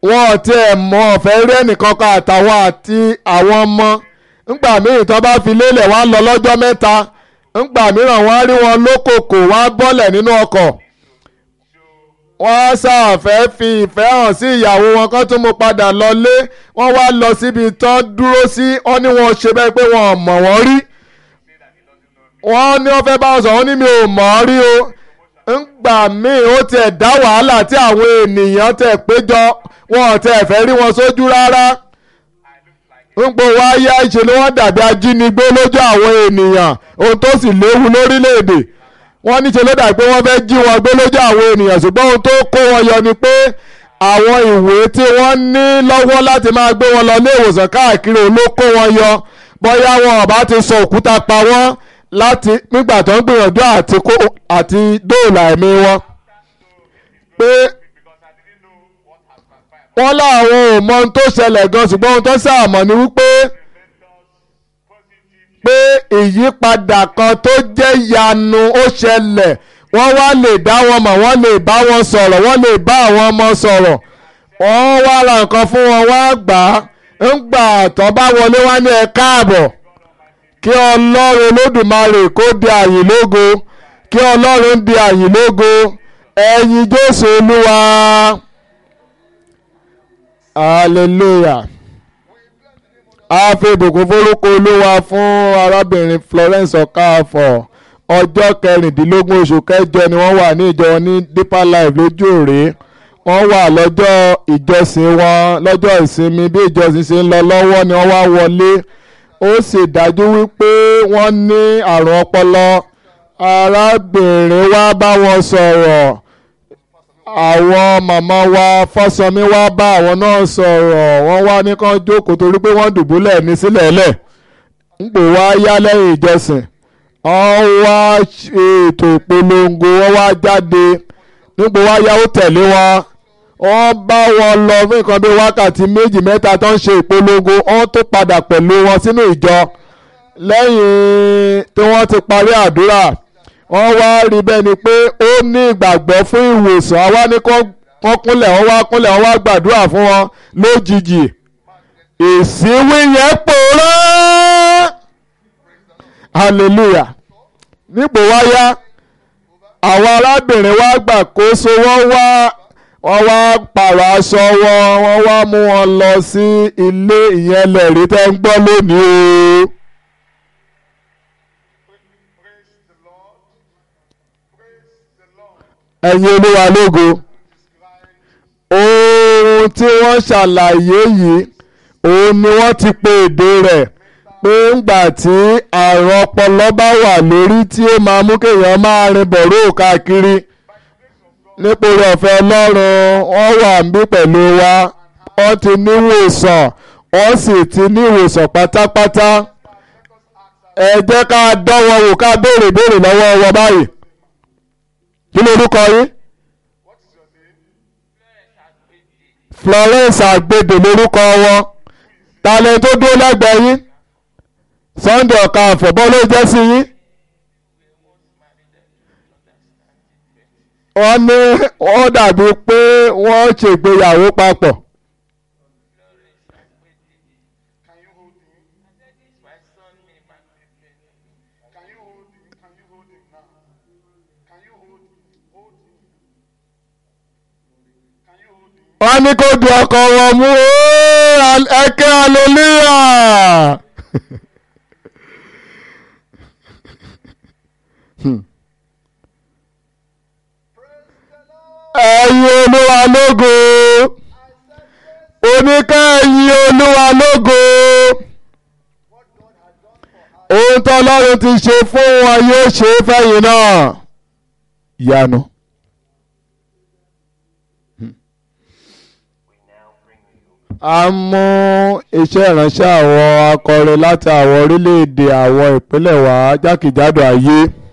wọn ò tiẹ̀ mọ ọ̀fẹ́ rí ẹnìkan kan àtàwọn àti àwọn ọmọ ńgbà míì tó bá fi lélẹ̀ wá lọ lọ́jọ́ mẹ́ta ńgbà mìíràn wọ́n á rí wọn lókòkò wọ́n á bọ́lẹ̀ nínú ọkọ̀ wọ́n á ṣàfẹ́ fi ìfẹ́ hàn sí ìyàwó wọn kán tún mú padà lọlé wọ́n wá lọ síbi tán dúró sí wọ́n ní wọn ṣe bẹ́ẹ̀ pé wọn ò mọ̀ wọ́n rí wọ́n ní wọ́n fẹ́ bá wọn sọ wọ́n ní mi ò mọ̀ ọ́ rí o ńgbà míì ó tiẹ̀ dá wàhálà tí àwọn ènìyàn tẹ̀ péjọ wọn ò tẹ̀ fẹ́ rí wọn sójú rárá ńgbò wá yá ìṣe ni wọ́n dàbí ajínigbé lójú àwọn ènìyàn ohun tó sì léwu lórílẹ̀‐èdè wọ́n níṣe ló dàbí pé wọ́n fẹ́ jí wọn gbé lójú àwọn ènìyàn ṣùgbọ́n ohun tó kó wọn yọ ni pé àwọn ìwé tí wọ́n ní lọ́wọ́ láti máa gbé wọn lọ ilé ìwòsàn káàkiri òun ló kó wọn yọ bóyá wọn ò bá ti sọ òkúta pa wọ́n láti nígbà tó ń gbìyànjú àti kó àti dóòlà ẹ̀mí wọn pé wọ́n láwọn ò mọ ohun tó ṣẹlẹ̀ gan ṣùgbọ́n ohun tó ṣàmọ̀ ni wípé pé ìyípadà kan tó jẹ́ yanu ó ṣẹlẹ̀ wọ́n wá lè dá wọn mọ̀ wọ́n lè bá wọn sọ̀rọ̀ wọ́n lè bá àwọn ọmọ sọ̀rọ̀ wọ́n wá ra nǹkan fún wọn wá gbà á ń gbà tó bá wọlé wá ní ẹ káàbọ̀ kí ọlọ́run olódùmarè kó di àyìn lógo kí ọlọ́run di àyìn lógo ẹ̀yin jésù olúwa hallelujah a fi ìbùkún forúkọ olúwa fún arábìnrin Florence Okafor ọjọ́ kẹrìndínlógún oṣù kẹjọ ni wọ́n wà ní ìjọ ní Deeper Life lójú òré wọ́n wà lọ́jọ́ ìjọsìn wọn lọ́jọ́ ìsinmi bí ìjọsìn ṣe ń lọ lọ́wọ́ ni wọ́n wá wọlé ó sì dájú wípé wọ́n ní àrùn ọpọlọ arábìnrin wá bá wọn sọ̀rọ̀ àwọn màmá wa fọ́sọmí wá bá àwọn náà sọ̀rọ̀ wọ́n wá ní kán jókòó torí pé wọ́n dùbúlẹ̀ ní sílẹ̀ẹ́lẹ̀ ń pò wá yá lẹ́yìn ìjọsìn wọ́n wá ètò ìpolongo wọ́n wá jáde nípò wá yá ó tẹ̀lé wọn wọ́n bá wọn lọ fún nǹkan bí wákàtí méjì mẹ́ta tó ń ṣe ìpolongo wọ́n tó padà pẹ̀lú wọn sínú ìjọ lẹ́yìn tí wọ́n ti parí àdúrà wọ́n wá rí bẹ́ẹ̀ ni pé ó ní ìgbàgbọ́ fún ìwòsàn àwa ní kán kúnlẹ̀ wọ́n wá kúnlẹ̀ wọ́n wá gbàdúrà fún wọn lójijì ìsíwí yẹn pòórá hallelujah nípò wáyá àwọn arábìnrin wa gbàkóso wọ́n wá wọ́n wá pààrọ̀ aṣọ wọn wọ́n wá mú wọn lọ sí ilé ìyẹn lẹ̀rí tẹ́ ń gbọ́ lónìí o. ẹ̀yin olúwa lógo ohun tí wọ́n ṣàlàyé yìí òun ni wọ́n ti pe èdè rẹ̀ pé ńgbà tí àrùn ọpọlọ bá wà lórí tí ó máa mú kéèyàn máa rin bọ̀rọ̀ káàkiri nípòrí ọ̀fẹ́ ọlọ́run wọ́n wà níbí pẹ̀lú wa wọ́n ti níwòsàn wọ́n sì ti níwòsàn pátápátá ẹ jẹ́ ká dánwọ́ wò ká béèrè béèrè lọ́wọ́ wọn báyìí kí lorúkọ yín Florence Agbede lórúkọ wọn talẹ̀ tó dúró lẹ́gbẹ̀ẹ́ yín Sunday ọ̀ka àfọ̀bọ́ ló jẹ́ sí yín. wọ́n ní wọ́n dàbí pé wọ́n ṣègbéyàwó papọ̀. wọ́n ní kó di ọkọ wọn mú ẹkẹ́ hallelujah. ẹ̀yin olúwa lógo oníkẹ́ ẹ̀yin olúwa lógo ohun tó ọlọ́run ti ṣe fún wọn yóò ṣe é fẹ́yìn náà yanu. a mú iṣẹ́ ìránṣẹ́ àwọn akọrin láti àwọn orílẹ̀-èdè àwọn ìpínlẹ̀ wa jákèjádò ayé.